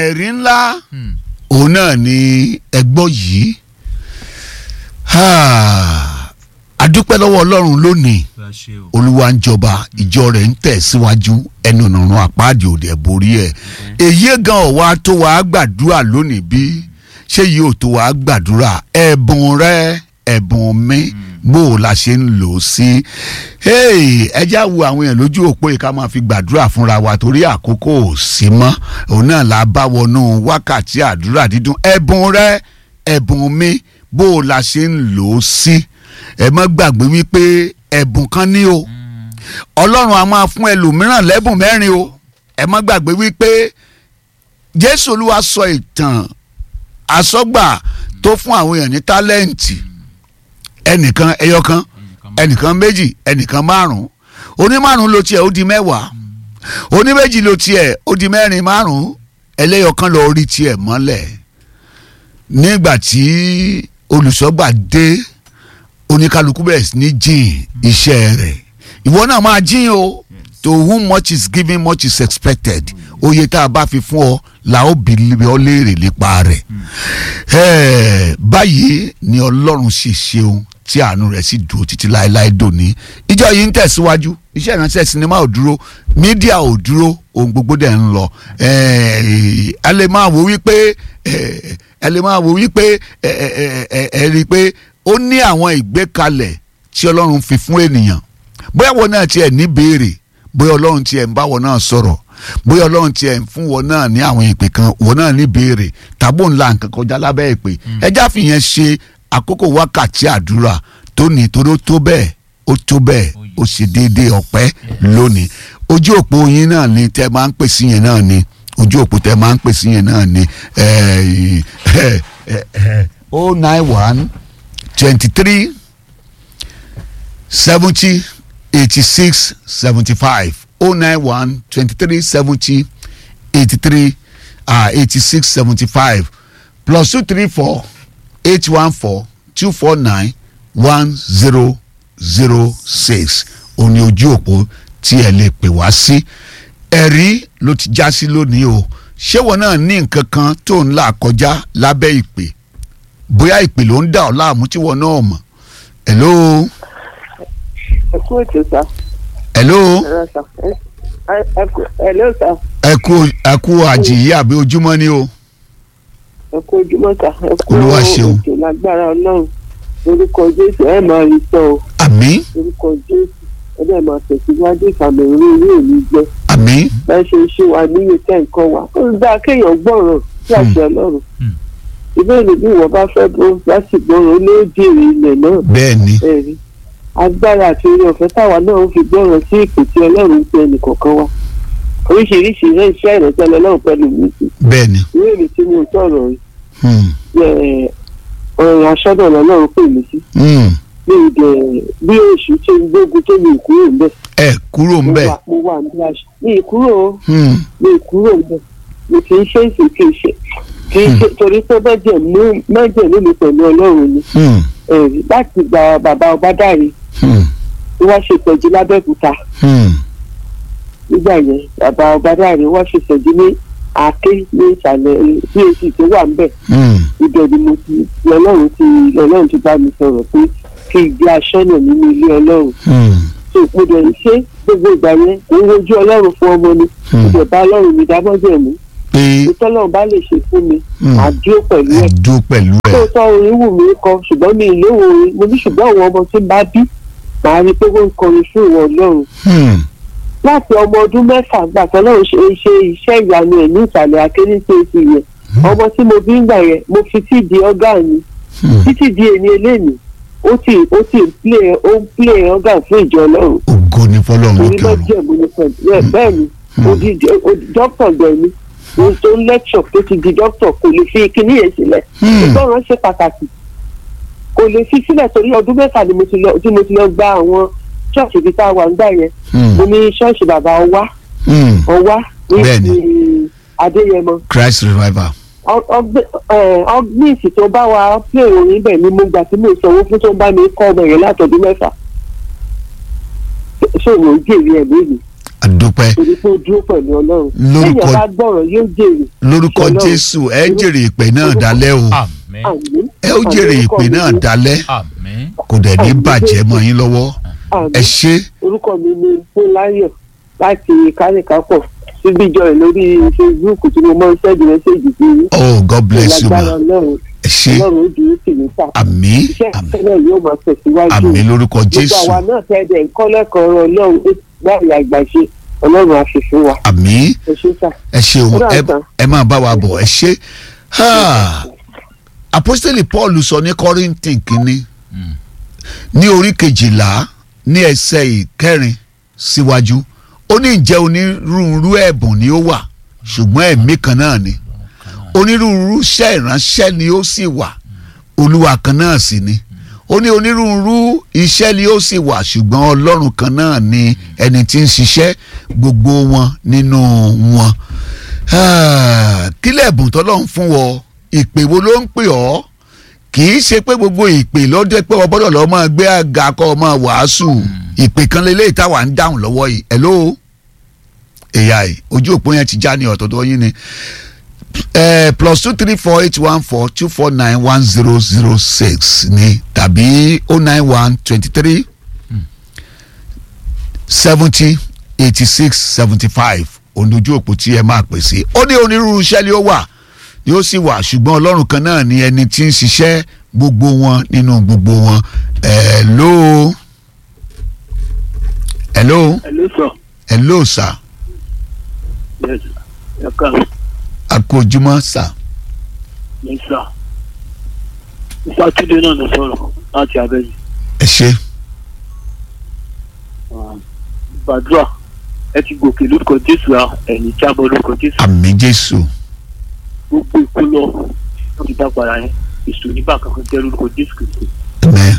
ẹ̀rí ńlá Hmm. òun náà ni ẹgbọ́ yìí adúpẹ́ lọ́wọ́ ọlọ́run lónìí Bá a ṣe o. olúwa ń jọba ìjọ rẹ̀ ń tẹ̀ síwájú ẹnu ọ̀nà àpáàdì òde borí ẹ̀ èyí gan ọ̀wá tó wàá gbàdúrà lónìí bí ṣé yìí ò tó wàá gbàdúrà ẹ̀bùn rẹ ẹ̀bùn mi bó o la ṣe ń lò ó sí Hey, ẹ já wo àwọn èèyàn lójú òpó yìí ká máa fi gbàdúrà fúnra wa torí àkókò ò sí mọ́ òun náà la bá wọnú wákàtí àdúrà dídùn ẹ̀bùn rẹ ẹ̀bùn mi bó o la ṣe ń lò ó sí ẹ má gbàgbé wípé ẹ̀bùn kan ní o ọlọ́run a máa fún ẹlòmíràn lẹ́bùn mẹ́rin o ẹ má gbàgbé wípé jésù olúwa sọ ìtàn àsọgbà tó fún àwọn èèyàn ní tálẹ́ǹtì ẹnìkan ẹyọkan ẹnìkan méjì ẹnìkan márùn oní márùn ló tiẹ̀ ó di mẹ́wàá oní méjì ló tiẹ̀ ó di mẹ́rin márùn ẹlẹ́yọkan lọ rí tiẹ̀ mọ́lẹ̀ nígbà tí olùsọ́gbà dé oníkálukú bẹ̀rẹ̀ sí ní jìn iṣẹ́ rẹ̀ ìwọ náà máa jìn o to whom much is given much is expected oye tá a bá fi fún ọ la ó bi ọ léèrè nípa rẹ̀ Eh, báyìí ni ọlọ́run sì ṣeun tí àánú rẹ̀ sì dúró títí láéláé dòní ìjọ yìí ń tẹ̀síwájú iṣẹ́ ìránṣẹ́ sinimá ò dúró mídíà ò dúró ohun gbogbo dẹ̀ ń lọ Eh, ẹ lè máa wò wípé eh, ẹ lè máa wò wípé ẹ ẹ ẹ ẹ rí i pé ó ní àwọn ìgbékalẹ̀ tí ọlọ́run fi fún ènìyàn bóyá wọn náà tiẹ̀ ní béèrè bóyá ọlọ́run tiẹ̀ ń bá wọn náà sọ̀rọ̀ bóyá ọlọ́run tiẹ̀ ń fún wọn náà ní àwọn ìpè kan wọn náà ní béèrè tàbó ńlá nǹkan kọjá lábẹ́ ìpè ẹjá fìyẹn ṣe àkókò wákàtí àdúrà tó ní torí ó tó bẹ́ẹ̀ ó tó bẹ́ẹ̀ ó ṣe déédéé ọpẹ́ lónìí ojú òpó yín náà ni tẹ́ máa ń pè sí yẹn náà ni ojú òpó tẹ́ máa ń pè sí yẹn náà ni oh nine one twenty three seventy eighty six seventy five oh nine one twenty three seventy eighty three eighty six seventy five plus two three four eight one four two four nine one zero zero six òní ojú òpó tí ẹ lè pè wá sí ẹ̀rí ló ti já sí lónìí o ṣé wọn náà ní nǹkan kan tó ń là kọjá lábẹ́ ìpè bóyá ìpè ló ń dà ọ́ láàmú tí wọn náà mọ̀ hello ẹ kú ètò sá. hello ẹ̀rọ sá. ẹ ẹ kú ẹ̀lẹ́ sá. ẹ kú ẹ kú àjìyí àbí ojúmọ́ ni o ẹ kú ojúmọ́ sá. ẹ kú Olúwa ṣeun. ètò lágbára ọlọ́run orúkọ jésù ẹ máa rí sọ o àmín orúkọ jésù ẹ dẹ̀ máa tẹ̀síwájú ìfàmì orí orí òní jẹ́ àmín bá ṣe ń ṣe wà níyì tẹ́ nǹkan wà ó ń dá kéèyàn gbọ́ràn sí àṣẹ ọlọ́run Hmm. ìbéèrè bí ìwọ bá fẹ́ bó láti gbọ́ràn ó lé jèrè ilẹ̀ náà bẹ́ẹ̀ ni ẹ̀rí agbára àti orí ọ̀fẹ́ táwa náà ń fi gbọ́ràn sí ìpè tí ọlọ́run ń pe ẹnìkọ̀ọ̀kan wa oríṣiríṣi iṣẹ́ iṣẹ́ ìrẹsẹ̀ lọ́lọ́run pẹ̀lú mi sí bẹ́ẹ̀ ni ìwé mi tí mo sọ̀rọ̀ yìí hmm, ẹ̀, ọ̀rọ̀ aṣọ́dọ̀ lọ́lọ́run pè mí sí hmm. bí ìdẹ̀ bí oṣù tó ń gbógun tó mi kúrò ń bẹ̀ ẹ kúrò ń mo bẹ̀ wà mo wà ní aṣọ mi ìkúrò o hmm, mi ìkúrò ń bẹ̀ mi kì í ṣe é sì kì í ṣe kì í ṣe torí pé mẹ́jẹ̀ mú mẹ́jẹ̀ mú mi pẹ̀lú ọlọ́run ni hmm, ẹ̀rí láti gba bàbá ọba dáre hmm, tí wọ́n ṣe ìtọ́jú lábẹ́òkúta hmm. nígbà yẹn bàbá ọba dáre wọ́n ṣe ìtọ́jú ní àáké ní ìsàlẹ̀ bac tó wà ń bẹ̀ hmm. ibẹ̀ ni mo ti lọ́lọ́run ti lọ́lọ́run ti bá mi sọ̀rọ̀ pé kí n gbé aṣọ́nà nínú ilé ọlọ́run hmm. tó mo dẹ̀ ń ṣe gbogbo ìgbà yẹn mo ń wojú ọlọ́run fún ọmọ mi mo dẹ̀ bá ọlọ́run mi dábọ́jẹ̀ mú pé ìtọ́lọ́run bá lè ṣe fún mi Hmm. àdúró pẹ̀lú ẹ̀ ẹ̀dùn pẹ̀lú ẹ̀ tóòtọ́ orin wù mí kọ ṣùgbọ́n mi ì léwo orin mo ní ṣùgbọ́n àwọn ọmọ tí ń bá bí màá rí i pé wọ́n ń kọrin fún ìwọ ọlọ́run Hmm, láti ọmọ ọdún mẹ́fà gbà tọ́lọ́run ṣe ṣe iṣẹ́ ìyanu ẹ̀ ní ìsàlẹ̀ akéréṣeéṣe yẹn ọmọ tí mo bí ń gbà yẹn mo fi tí di ọgá mi hmm. títí di èmi eléyìí ó ti ó ti ń play ó ń play ọgá fún ìjọ ọlọ́run ògo ni fọlọ́run torí lókè ọ̀run lọ́jọ́ ìbò ní pẹ̀lú ẹ̀ bẹ́ẹ̀ ni odidi dókítà gbẹ̀mí ohun tó ń lẹ́kṣọ̀ tó ti di dókítà kò lè fi kíní yẹn sílẹ̀ Hmm. ìgbọràn ṣe pàtàkì kò lè fi sílẹ̀ torí ọdún mẹ́fà ni mo ti lọ tí mo ti lọ gba àwọn ṣọ́ọ̀ṣì ibi tá a wà nígbà yẹn Hmm, mo ní ṣọ́ọ̀ṣì bàbá ọwá hmm. ọwá ní Bẹ́ẹ̀ni. ti adéyẹmọ Christ revival ọgbìnsì tó bá wa pé orin bẹ̀ ni mo gbà tí mo sanwó fún tó ń bá mi kọ́ ọmọ yẹn látọdún mẹ́fà ṣòwò jèrè ẹ̀ lónìí àdúpẹ́ torí pé ó dúró pẹ̀lú ọlọ́run Lórúkọ- téèyàn bá gbọ́rọ̀ yóò jèrè lórúkọ Ọlọ́run. jésù ẹ jèrè ìpè náà dálẹ́ o àmín àmín ẹ ó jèrè ìpè náà dálẹ́ àmín kò dẹ̀ ní bàjẹ́ mọ́ yín lọ́wọ́ ẹ àmín ṣé orúkọ mi ni fúnláyọ̀ láti kárìkápọ̀ síbí jọ ẹ̀ lórí facebook tí mo mọ sẹ́ẹ̀dì mẹ́sẹ̀gì sí i oh god bless you ma lágbára ọlọ́run ẹ ṣé ọlọ́run ó dúró sí mi ta àmín iṣẹ́ àmín ìpínlẹ̀ yóò máa tẹ̀síwájú àmín lórúkọ gbogbo jésù àwa náà tẹ́ẹ̀dẹ̀ ńkọ́ lẹ́kọ̀ọ́ ọ̀rọ̀ ọlọ́run ó báyìí àgbàṣe ọlọ́run àṣìṣe wa àmín ẹ ṣe sà. ẹ ṣeun Ó dà ẹ tán. ẹ máa bá wa bọ̀ ẹ ṣé Ha! apostoli paul sọ ní kọ́rìntìn kínní ní orí kejìlá ní ẹsẹ̀ ìkẹrin síwájú ó ní ìjẹ́ onírúurú ẹ̀bùn ni ó wà ṣùgbọ́n ẹ̀mí kan náà ni onírúurú iṣẹ́ ìránṣẹ́ ni ó sì wà olúwa kan náà sì ni ó ní onírúurú iṣẹ́ ni ó sì wà ṣùgbọ́n ọlọ́run kan náà ni ẹni tí ń ṣiṣẹ́ gbogbo wọn nínú wọn Ah, kí lẹ́bùn tọ́lọ́run fún wọ ìpè wo ló ń pè ọ́ kì í ṣe pé gbogbo ìpè ló dé pé ọbọ̀dọ̀ lọ́ọ́ máa gbé àga kọ́ ọ máa wàásù ìpè kan lélẹ́yìí táwa ń dáhùn lọ́wọ́ yìí hello ai ojú òpó yẹn ti já ní ọ̀tọ̀tọ̀ yín ni eh, plus two three four eight one four two four nine one zero zero six ni tàbí oh nine one twenty three seventy eighty six seventy five onojú òpó tí ẹ máa pè sí ó ní onírúurú iṣẹ́ ni ó wà ni ó sì wà ṣùgbọ́n ọlọ́run kan náà ni ẹni tí ń ṣiṣẹ́ gbogbo wọn nínú gbogbo wọn hello hello Hello sir. hello sir Yes. Ẹ káàárọ̀. akójúmọ́ sir Yes sir. Mr. Túndé náà ló sọ̀rọ̀ láti Abẹ́yẹ. ẹ ṣe Gbàdúrà ẹ ti gòkè lórúkọ Jésù à ẹ̀yìn jábọ̀ lórúkọ Jésù. àmì jésù Gbogbo ikú lọ wọ́n ti dá padà yẹn. Èso nígbà kankan jẹ́ lórúkọ Jésù Kristi. amen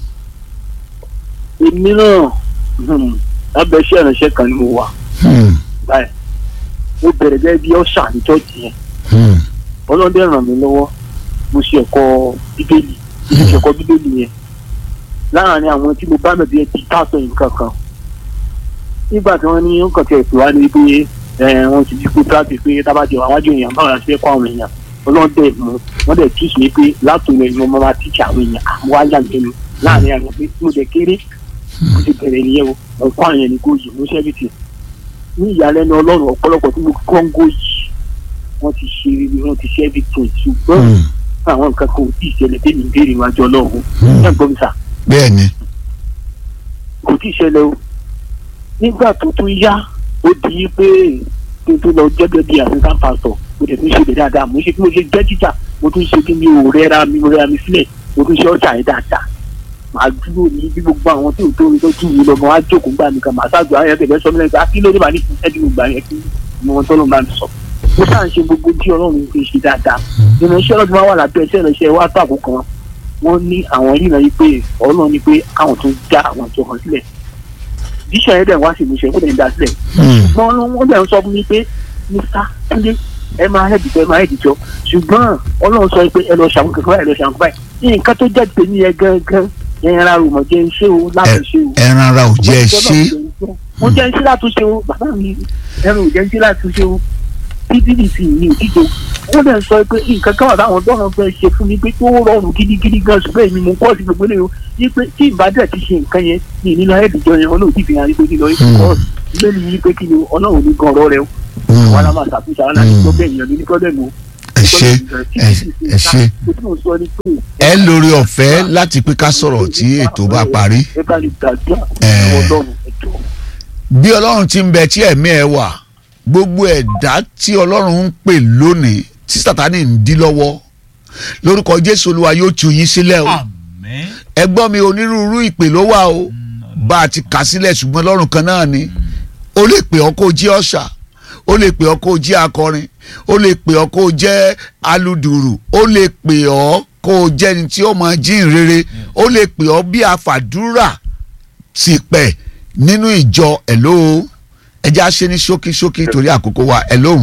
Èmi náà hmm, lábẹ́ iṣẹ́ ìránṣẹ́ kan ni mo wà hmm, báyìí. Mo bẹ̀rẹ̀ gẹ́gẹ́ bí ọ̀ṣà ní chọ́ọ̀chì yẹn. hmm, Ọlọ́dẹ ràn mí lọ́wọ́. Mo ṣe ẹ̀kọ́ Bíbélì. Mo ṣe ẹ̀kọ́ Bíbélì yẹn. Láàárín àwọn tí mo bá mẹ̀bí ẹ ti pásọ̀ yìí kankan. nígbà tí wọ́n ní nǹkan tí ẹ̀ pè wá ní pé ẹ̀, wọ́n ti di kó tíráàtì pé tábàjẹ́ àwájú èèyàn báwo la ṣe fẹ́ kọ́ àwọn èèyàn ọlọ́run dẹ̀ mú wọ́n dẹ̀ tíṣ mi pé látòun ẹ̀ ni mo máa tíṣ àwọn èèyàn àwọn wájà lẹ́nu láàrin àwọn pé mo dẹ̀ kéré mo ti bẹ̀rẹ̀ nìyẹn o mo kọ́ àwọn yẹn ní góòyì mo ṣẹ́ bìtì ní ìyàlẹ́nu ọlọ́run ọ̀pọ̀lọpọ̀ tí mo kọ́ ń góòyì wọ́n ti ṣe rere wọ́n ti ṣẹ́ bìtì ṣùgbọ́n hmm, àwọn nǹkan kan ò tí ì ṣẹlẹ̀ tẹ́mi ń béèrè wájú ọlọ́run Hmm. ẹ̀ gbọ́ mi sà bẹ́ẹ̀ ni kò tí ì ṣẹlẹ̀ o nígbà tó tún yá ó di pé kí n tó lọ jẹ́gẹ́ bí assistant pastor mo tẹ̀ tún ṣe bẹ̀ dáadáa mo ṣe kí mo ṣe jẹ́ títà mo tún ṣe kí mi ò rẹ́ra mi mo rẹ́ra mi sílẹ̀ mo tún ṣe ọ̀ṣà yẹn dáadáa màá dúró ní bí gbogbo àwọn tí ò tó orin tó jù mí lọ mọ wá jókòó gbà mí kan màá ṣáàjò àwọn ẹgbẹ́ bẹ́ẹ̀ sọ mí lẹ́yìn kí ló dé bá ní ẹ̀dín mo gbà yẹn kí ni wọn tọ́lọ́ bá mi sọ mo ṣáà ń ṣe gbogbo tí ọlọ́run fi ṣe dáadáa ìrìnàṣẹ́ ọlọ́dún máa wà lábẹ́ iṣẹ́ ìrìnàṣẹ́ wá tó àkókò kan wọ́n ní àwọn ìrìnà yìí pé ọlọ́run ní pé káwọn tó já àwọn ìjọ kan sílẹ̀ bíṣọ̀ yẹn dẹ̀ wá sí ìmúṣẹ kó dẹ̀ ń dá sílẹ̀ hmm, ṣùgbọ́n wọ́n dẹ̀ ń sọ fún mi pé mr túnde ẹ máa hẹ́ẹ̀dì jọ ẹ máa hẹ́ẹ̀dì jọ ṣùgbọ́n ọlọ́run sọ pé ẹ lọ ṣàwọn kankan báyìí ẹ lọ ṣàwọn báyìí ní nǹkan tó jẹ́ tèmi yẹn gangan ẹ̀yìn ara rò mọ̀ jẹ́ iṣẹ́ o láti ṣe o. ẹran ara ò jẹ́ ẹ ṣe mo jẹ́ iṣẹ́ láti ṣe o bàbá mi ẹran ò jẹ́ iṣẹ́ láti ṣe o pdp ní òdìjọ wọ́n dẹ̀ ń sọ pé nǹkan kan wà táwọn dọ́rọ̀ fẹ́ ṣe fún mi pé tó rọrùn gidigidi gan ṣùgbọ́n èmi mo kọ́ sí gbogbo eléyìí o yí pé tí ìbádẹ́ ti ṣe nǹkan yẹn ní ìnínú ayédìjọ yẹn ọlọ́run ti fi hàn pé kí lọ yí kọ́ lórí yí pé kí ni ọlọ́run ní gan ọ̀rọ̀ rẹ o Hmm, wọn á máa ṣàtúnṣe àwọn àti tó bẹ́ẹ̀ yàn ní pọ́blẹ́mù o. ẹ ṣe ẹ ẹ ṣe ẹ lórí ọ̀fẹ́ láti pé ká sọ̀rọ̀ tí ètò bá parí ẹ bá lè gbàdúrà Eh. ọlọ́run ẹ̀jọ̀ bí ọlọ́run ti ń bẹ tí ẹ̀mí ẹ wà gbogbo ẹ̀dá tí ọlọ́run ń pè lónìí tí sátani ń dí lọ́wọ́ lórúkọ jésù olúwa yóò tú yín sílẹ̀ o àmín ẹ gbọ́ mi onírúurú ìpè ló wà o bá a ti kà sílẹ̀ ṣùgbọ́n lọ́rùn kan náà ni ó lè pè ọ́ kó jí ọ̀ṣà ó lè pè ọ́ kó jí akọrin ó lè pè ọ́ kó jẹ́ aludùrù ó lè pè ọ́ kó jẹ́ ni tí ó máa jíìn rere ó lè pè ọ́ bí afàdúrà ti pẹ̀ nínú ìjọ ẹ̀ló ẹjẹ́ á ṣe ní ṣókíṣókí torí àkókò wa ẹ̀lóhùn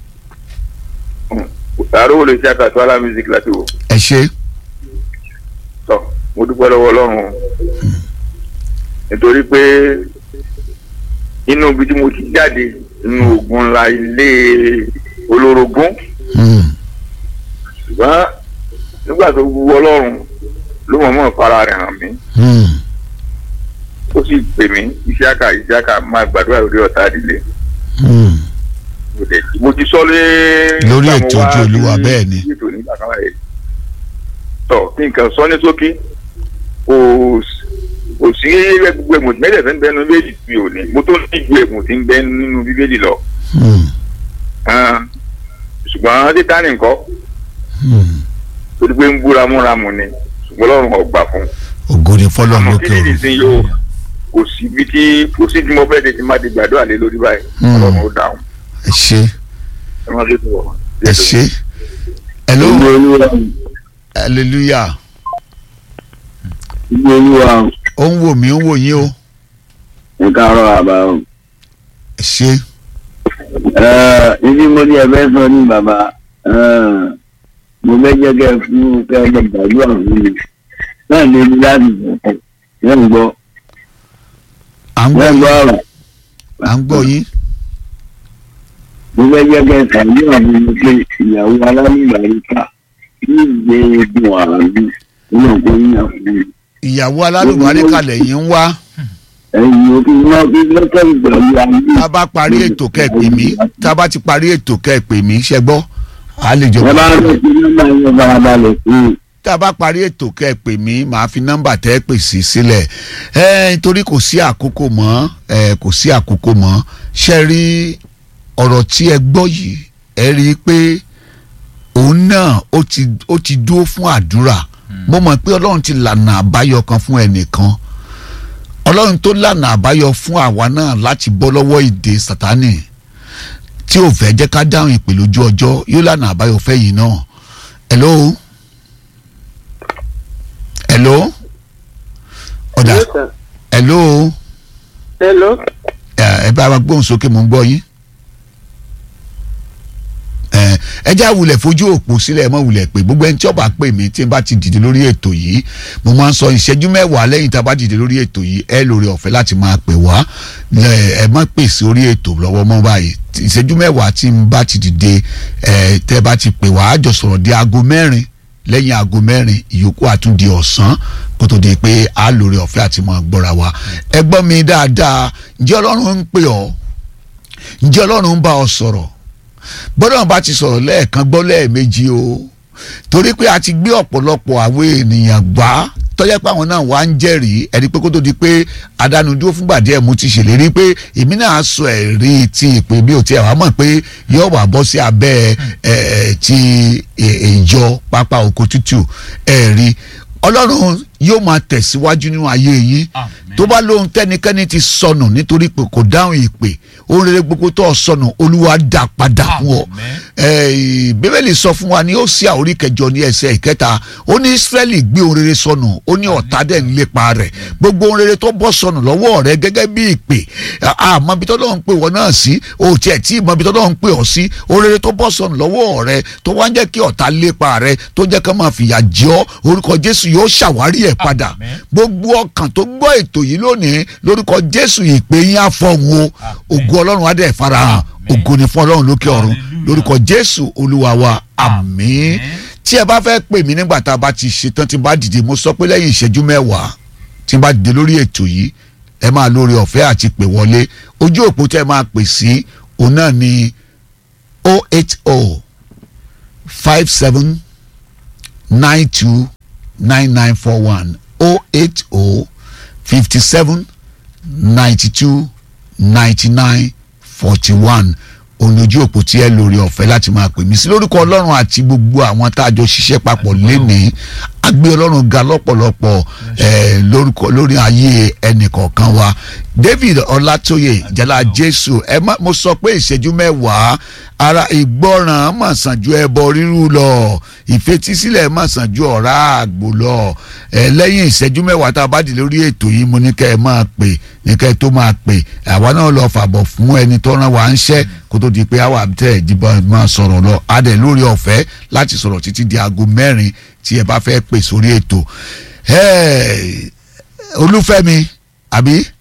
àrò lè ṣe àkàtú ala music láti wò ẹ ṣe tọ mo dúpẹ́ lọ́wọ́ ọlọ́run nítorí pé inú ibi tí mo ti jáde inú ogun ńlá ilé olórogún Hmm. ṣùgbọ́n nígbà tó wu ọlọ́run ló mọ̀ mọ́ fara rẹ̀ hàn mí Hmm. ó sì pè mí ìṣáka ìṣáka máa gbàdúrà lórí ọ̀tá ìdílé Hmm. mo dẹ̀- mo ti sọ lé. Lórí nígbà mo ètò wá Ojú Olúwa, sí bẹ́ẹ̀ ni. ètò nígbà kan báyìí. tọ kí nǹkan sọ ní sókí kò s- kò sí gbogbo èmùtí mẹ́tẹ̀ẹ̀fẹ́ ń bẹ nínú bíbélì mi ò ní mo tó ní ju èmùtí ń bẹ nínú bíbélì lọ. Hmm. Ah, ṣùgbọ́n títà nìkan Hmm. torí pé ń búra múra mu ni ṣùgbọ́n ọlọ́run ọgbà fún un. ògo ni fọlọ́run àmọ́ lókè kí nìdí ọ̀run sí yóò kò sí ibi tí kò sí tí mo fẹ́ de ti má ti gbàdúrà lé lórí báyìí Hmm. ọlọ́run ó dáhùn ẹ ṣé ẹ má fi sọ̀rọ̀. ẹ ṣé hello ìgbé olúwa hallelujah ìgbé olúwa ó ń wò mí ó ń wò yín o ẹ káàárọ̀ àbá o. ẹ ṣé Ẹ, ibi mo ní ẹ̀fẹ́ sọ ní bàbá ẹ, mo fẹ́ jẹ́ kẹ́ ẹ fún kẹ́ ẹ lọ gbàdúrà fún mi náà lè ní láti bọ̀ ẹ ń gbọ́ à ń ẹ gbọ́ ń gbọ́ yín ọ̀rọ̀ à ń gbọ́ yín mo fẹ́ jẹ́ kẹ́ ẹ ṣàdúrà fún mi pé ìyàwó alámìbàríkà ní ìgbé egun àrùn nínú òkú yíyan fún mi. ìyàwó alálùbárí kalẹ̀ yín ń wá ẹ̀yìn òkú náà kí lọ́kẹ́ ìgbàlú ayé. tá a bá parí ètò kẹ́ ẹ pè mí tá a bá ti parí ètò kẹ́ ẹ pè mí ṣẹ gbọ́ a lè jọ ẹ bá ń lọ sí nọ́mbà yẹn farabalẹ̀ fún un. tá a bá parí ètò kẹ́ ẹ pè mí màá fi nọ́mbà tẹ́ ẹ pè sí sílẹ̀ ẹ nítorí kò sí àkókò mọ́ ẹ kò sí àkókò mọ́ ṣe rí ọ̀rọ̀ tí ẹ gbọ́ yìí ẹ rí i pé òun náà ó ti ó ti dúró fún àdúrà mo mọ̀ pé ọlọ́run ti lànà àbáyọ kan fún ẹnìkan ọlọ́run tó lànà àbáyọ fún àwa náà láti bọ́ lọ́wọ́ ìdè sátánì tí ò fẹ́ jẹ́ ká dáhùn ìpè lójú ọjọ́ yóò lànà àbáyọ fẹ́ yìí náà hello hello ọ̀dà Yes, sir. hello hello. ẹ ẹ bá wa gbóhùn sókè mò ń gbọ́ yín ẹ ẹ já wulẹ̀ fojú òpó sílẹ̀ ẹ mọ̀ wulẹ̀ pé gbogbo ẹni tí ó bá pè mí tí n bá ti dìde lórí ètò yìí mo máa ń sọ ìṣẹ́jú mẹ́wàá lẹ́yìn tá a bá dìde lórí ètò yìí ẹ lórí ọ̀fẹ́ láti máa pè wá ẹ ẹ má pè sí orí ètò lọ́wọ́ mọ́ báyìí ìṣẹ́jú mẹ́wàá tí n bá ti dìde ẹ tẹ́ bá ti pè wá á jọ sọ̀rọ̀ di aago mẹ́rin lẹ́yìn aago mẹ́rin ìyókù àtúndì ọ̀sán kó tó di pé a lórí ọ̀fẹ́ àti máa gbọ́ra wa ẹ gbọ́ mi dáadáa ǹjẹ́ ọlọ́run ń pè ọ́ ǹjẹ́ ọlọ́run ń bá ọ sọ̀rọ̀ gbọ́dọ̀ bá ti sọ̀rọ̀ lẹ́ẹ̀kan gbọ́ lẹ́ẹ̀mejì o torí pé a ti gbé ọ̀pọ̀lọpọ̀ àwọn ènìyàn gbá tọ́jà pé àwọn náà wá ń jẹ́rìí ẹni pé kó tó di pé adánudúró fúngbà díẹ̀ mo ti ṣèlérí pé èmi náà sọ ẹ̀rí ti ìpè bí o ti ẹ̀ wá mọ̀ pé yóò wà bọ́ sí abẹ́ ẹ̀ ti ìjọ pápá oko tútù ẹ̀rí ọlọ́run yóò máa tẹ̀síwájú nínú ayé yín tó bá lóhun tẹ́nikẹ́ni ti sọnù nítorí pé kò dáhùn ìpè ohun rere gbogbo tó o sọnù olúwa dá padà fún ọ Eh, bíbélì sọ fún wa ní ó sí àórí kẹjọ ní ẹsẹ̀ ìkẹta ó ní israẹli gbé ohun rere sọnù ó ní ọ̀tá dẹ̀ ń lépa rẹ̀ gbogbo ohun rere tó bọ́ sọnù lọ́wọ́ rẹ̀ gẹ́gẹ́ bí ìpè àmọ́ ibi tó lọ́n ń pè wọ́n náà sí o tiẹ̀ tí ìmọ̀ ibi tó lọ́n ń pè ọ́ sí ohun rere tó bọ́ sọnù lọ́wọ́ rẹ̀ tó wá ń jẹ́ kí ọ̀tá lépa rẹ̀ tó jẹ́ ká máa fìyà jẹ ọ́ orúkọ jésù yóò ṣàwárí ẹ̀ padà Àmín. gbogbo ọkàn tó gbọ́ ètò yìí lónìí lórúkọ jésù ìpè yín á fọ̀hún o ògo ọlọ́run á dẹ̀ farahàn Àmín. ògo ni fún ọlọ́run lókè ọ̀run Hallelujah. lórúkọ jésù olúwa wa àmín Àmín. tí ẹ bá fẹ́ pè mí nígbà tá a bá ti ṣetán tí n bá dìde mo sọ pé lẹ́yìn ìṣẹ́jú mẹ́wàá tí n bá dìde lórí ètò yìí ẹ máa lórí ọ̀fẹ́ àti pè wọlé ojú òpó tẹ́ ẹ máa pè sí òun náà ni 080 57 92 9941 080 57 92 99 41 òun ojú òpó tí ẹ lórí ọ̀fẹ́ láti máa pè mí sí lórúkọ ọlọ́run àti gbogbo àwọn tá a jọ ṣiṣẹ́ papọ̀ lénìí agbé ọlọ́run ga lọ́pọ̀lọpọ̀ eh, lórúkọ lórí ayé ẹnìkọ̀ọ̀kan wa david ọlátóyè jala jésù ẹ má mo sọ pé ìṣẹ́jú mẹ́wàá ara ìgbọràn mà sàn ju ẹbọ rírú lọ ìfetísílẹ̀ mà sàn ju ọ̀rá àgbò lọ ẹ lẹ́yìn ìṣẹ́jú mẹ́wàá tá a bá dì lórí ètò yìí mo ní kẹ́ ẹ máa pè ní kẹ́ ẹ tó máa pè àwa náà lọ fàbọ̀ fún ẹni tó rán wa ń ṣẹ́ kó tó di pé àwa tẹ̀ ìdìbò máa sọ̀rọ̀ lọ adẹ̀ lórí ọ̀fẹ́ láti sọ̀rọ̀ títí di aago mẹ́rin tí ẹ bá fẹ́ pè sórí ètò Ẹ́ẹ̀, olúfẹ́mi àbí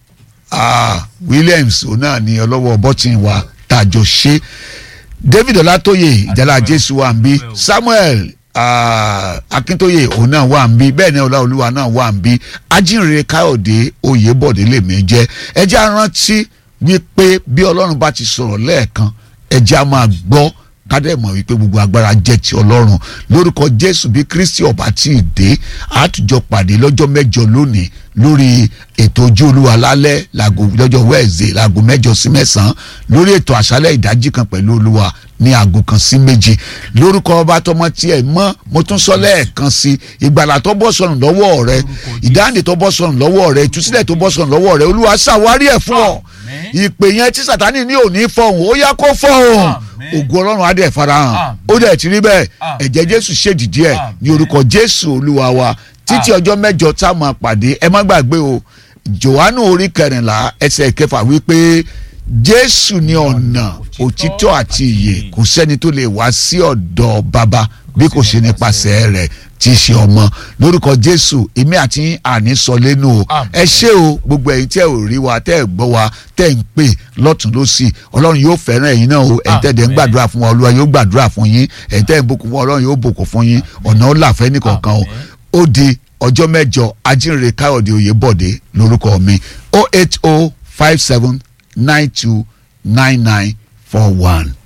ah, Williams òun náà ni ọlọ́wọ́ bọ́tìn wa tàjọ ṣe David Ọlátóyè ìjàlá Jésù wà ń bí Samuel ah, Akíntóyè òun náà wà ń bí bẹ́ẹ̀ ni Ọláolúwa náà wà ń bí Ajínrere Káyọ̀dé Oyèbọ̀dé lèmi jẹ́ ẹ jẹ́ á rántí wípé bí Ọlọ́run bá ti sọ̀rọ̀ lẹ́ẹ̀kan ẹ jẹ́ á máa gbọ́ kádẹ́ mọ̀ wípé gbogbo agbára jẹ́ ti ọlọ́run lórúkọ jésù bí kristi ọba tí ì dé àtújọ pàdé lọ́jọ́ mẹ́jọ lónìí lórí ètò ojú olúwa lálẹ́ làgò lọ́jọ́ wẹ́ẹ̀zẹ̀ làgò mẹ́jọ sí mẹ́sàn-án lórí ètò àṣálẹ̀ ìdájí kan pẹ̀lú olúwa ní aago kan sí méjì lórúkọ ọba tọmọ tiẹ̀ mọ́ mo tún sọ lẹ́ẹ̀kan sí ìgbàlà tó bọ́ sọnù lọ́wọ́ rẹ ìdáǹdè tó bọ́ sọnù lọ́wọ́ rẹ ìtúsílẹ̀ tó bọ́ sọnù lọ́wọ́ rẹ olúwa ṣàwárí ẹ̀ fún ọ ìpè yẹn tí sàtánì ní òní fọhùn ó yá kó fọhùn ògo ọlọ́run á dẹ̀ farahàn ó dẹ̀ ti rí bẹ́ẹ̀ ẹ̀jẹ̀ jésù ṣèdìdí ẹ̀ ní orúkọ jésù olúwa wa títí ọjọ́ mẹ́jọ tá a máa pàdé ẹ má gbàgbé o johannu orí kẹrìnlá ẹsẹ̀ kẹfà wípé jésù ní ọ̀nà òtítọ́ àti ìyè kò sẹ́ni tó lè wá sí ọ̀dọ̀ bàbá bí kò ṣe nípasẹ̀ rẹ̀ tí í ṣe ọmọ lórúkọ jésù èmi àti àní sọ lẹ́nu o ẹ ṣé o gbogbo ẹ̀yin tẹ́ ò rí wa tẹ́ ẹ̀ gbọ́ wa tẹ́ ẹ̀ ń pè lọ́tún lọ́sì ọlọ́run yóò fẹ́ràn ẹ̀yin náà o ẹ̀yin tẹ́ ẹ̀ ń gbàdúrà fún wa olúwa yóò gbàdúrà fún yín ẹ̀yin tẹ́ ẹ̀ ń bùkún fún wa ọlọ́run yóò bùkún fún yín ọ̀nà ó là fẹ́ nìkọ̀ọ̀kan o ó di ọjọ́ mẹ́jọ ajínrere káyọ̀dé oyèbọ̀dé lórúkọ mi o eight o five seven nine two nine nine four one.